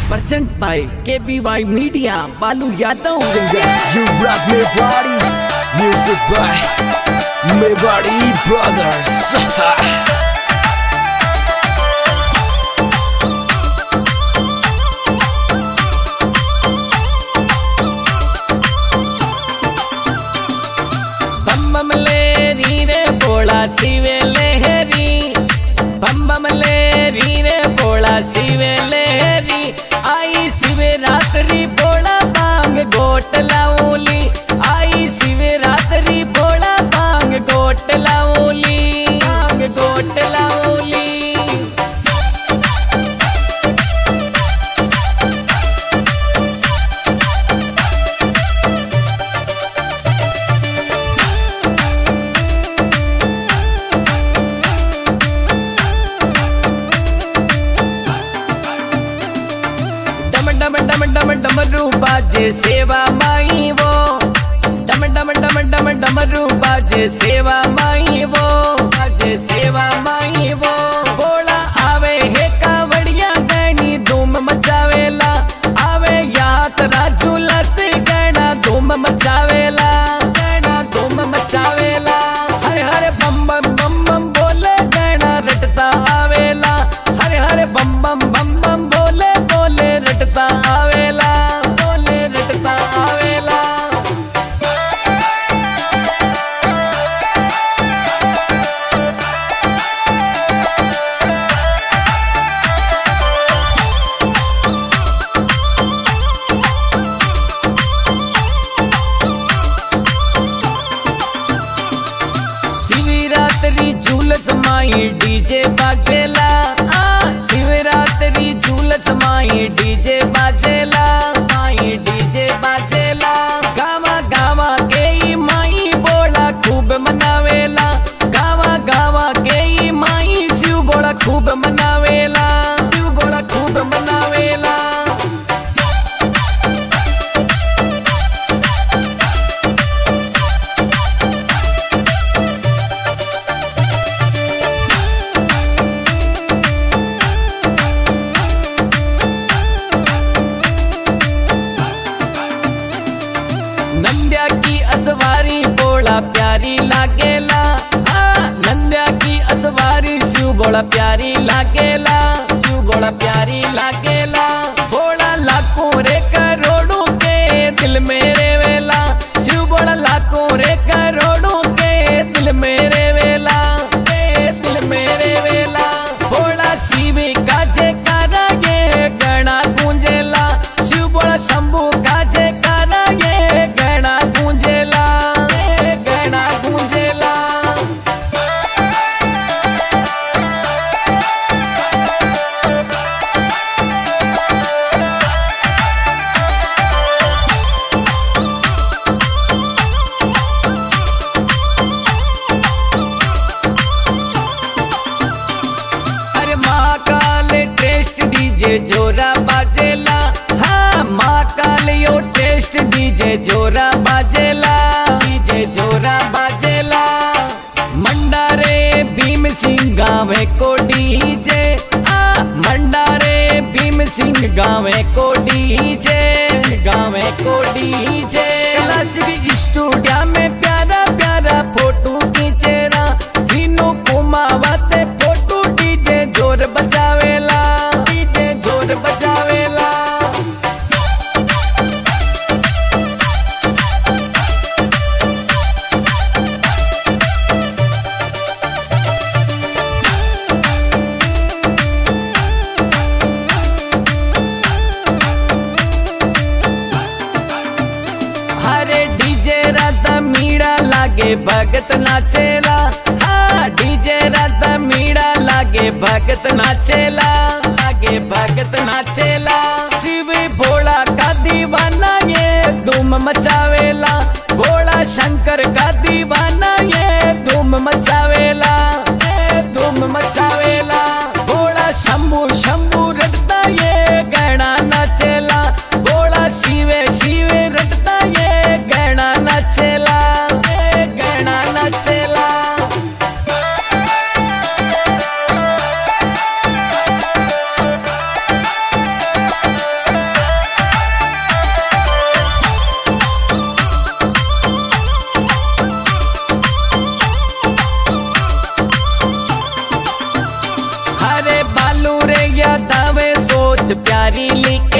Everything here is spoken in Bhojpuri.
present by KBY Media, Balu Yadav. You rock me body, music by me body brothers. बम बम ले री रे बोला शिवे लहरी बम बम ले री रे बोला शिवे लहरी आई शिवे रात्रि बोला बांग गोट लाऊली आई शिवे रात्रि बोला बांग गोट लाऊली बांग गोट लाऊली डम डम डम डम डमरू बाजे सेवा माई वो डम डम डम डम डमरू बाजे सेवा माई वो बाजे सेवा माई वो बोला आवे हे कावड़िया गणी धूम मचावेला आवे यात राजूला से गणा धूम मचावेला गणा धूम मचावेला हरे हरे बम बम बम बम बोले गणा रटता आवेला हरे हरे बम बम बम बम बोले बोले रटता आवेला बोले रटता आवेला शिवरात्रि झूलस माई डीजे बाजेला आ शिवरात्रि झूलस माई डीजे बाजेला माई डीजे बाजेला गावा गावा के ई माई बोला खूब मनावेला गावा गावा के ई माई शिव बोला खूब मनावेला शिव बोला खूब मनावेला नंद्या की असवारी बोला प्यारी लागेला आ, नंद्या की असवारी शिव बोला प्यारी लागेला शिव बोला प्यारी लागेला बोला लाखों रे करोड़ों के दिल मेरे वेला शिव बोला लाखों रे करोड़ों के दिल मेरे वेला के दिल मेरे वेला बोला शिव का जयकारा ये गणा गूंजेला शिव बोला शंभू का जयकारा ये गणा गूंजेला ये गणा गूंजेला अरे महाकाल टेस्ट डीजे जोरा बाजेला हाँ महाकाल यो टेस्ट डीजे जोरा बाजेला डीजे जोरा बाजेला मंडारे भीम सिंह गाँव को डीजे आ मंडारे भीम सिंह गाँव को डीजे गाँव को डीजे क्लासिक स्टूडियो में प्यारा प्यारा फोटो खींचेरा तीनों कुमावते फोटो डीजे जोर बजावेला डीजे जोर बजावेला हरे डीजे राधा मीड़ा लागे भगत नाचेला हाँ डीजे राधा मीड़ा लागे भगत नाचेला लागे भगत नाचेला शिव भोला का दीवाना ये धूम मचावेला भोला शंकर का दीवाना ये धूम मचावेला ये धूम मचावेला भोला शंभू शंभू रटता ये गणा नाचेला भोला शिवे शिवे रटता ये गणा नाचेला ये गणा नाचेला सबसे प्यारी लेके